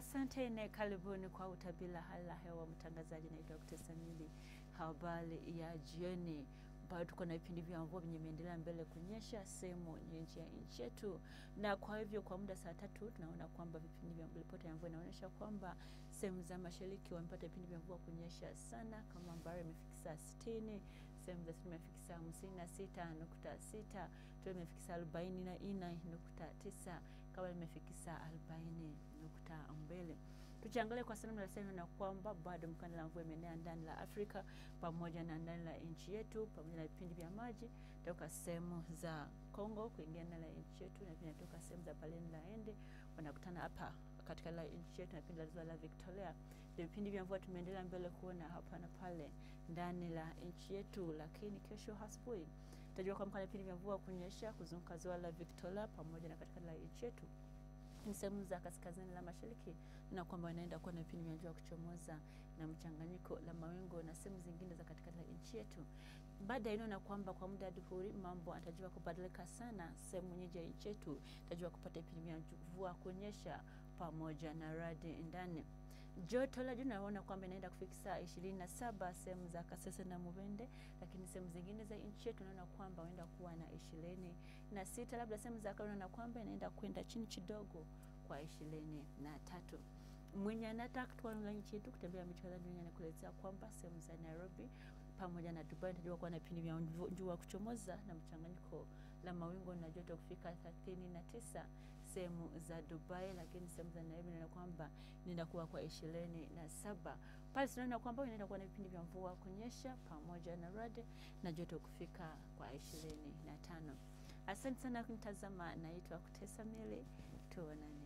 Asante na karibuni kwa utabiri wa hali ya hewa. Mtangazaji naitwa Dr. Samili. Habari ya jioni, bado tuko na vipindi vya mvua vyenye imeendelea mbele kunyesha sehemu nyingi ya nchi yetu, na kwa hivyo kwa muda saa tatu tunaona kwamba vipindi vya ripoti ya mvua inaonyesha kwamba sehemu za mashariki wamepata vipindi vya mvua kunyesha sana, kama Mbare imefikisa sitini, sehemu za sitini imefikisa hamsini na sita nukta sita Tole imefikisa arobaini na nne nukta tisa Kawa imefikisa arobaini nukta mbili Tukiangalia kwa sehemu nasema na kwamba bado mkanda la mvua imeenea ndani la Afrika pamoja na ndani la nchi yetu, pamoja na vipindi vya maji toka sehemu za Kongo kuingia ndani la nchi yetu na pia toka sehemu za Baleni la Ende wanakutana hapa katika la nchi yetu na pindi la ziwa la Victoria. Ndio vipindi vya mvua tumeendelea mbele kuona hapa na pale ndani la nchi yetu, lakini kesho asubuhi tutajua kwamba vipindi vya mvua kunyesha kuzunguka ziwa la Victoria pamoja na katika la nchi yetu ni sehemu za kaskazini la mashariki na kwamba inaenda kuwa na vipindi vya jua kuchomoza na mchanganyiko la mawingu na sehemu zingine za katika nchi yetu. Baada ya inaona kwamba kwa muda adhuhuri mambo atajua kubadilika sana, sehemu nyingi ya nchi yetu tajua kupata vipindi vya mvua kunyesha pamoja na radi ndani. Joto la juu naona kwamba inaenda kufikisa ishirini na saba sehemu za Kasese na Mubende, lakini sehemu zingine za nchi yetu naona kwamba inaenda kuwa na ishirini na sita labda sehemu za Kano naona kwamba inaenda kwenda chini kidogo kwa ishirini na tatu. Mwenye anataka kutoka nchi yetu kutembea miji kadhaa duniani anakuelezea kwamba sehemu za Nairobi pamoja na Dubai inatarajiwa kuwa na vipindi vya jua kuchomoza na mchanganyiko la mawingu na joto kufika thelathini na tisa sehemu za Dubai, lakini sehemu za Nairobi inaona kwamba inaenda kuwa kwa ishirini na saba. Pale tunaona kwamba inaenda kuwa na vipindi vya mvua kunyesha pamoja na radi na joto kufika kwa ishirini na tano. Asante sana kunitazama, naitwa Kutesa Mili, tuonane.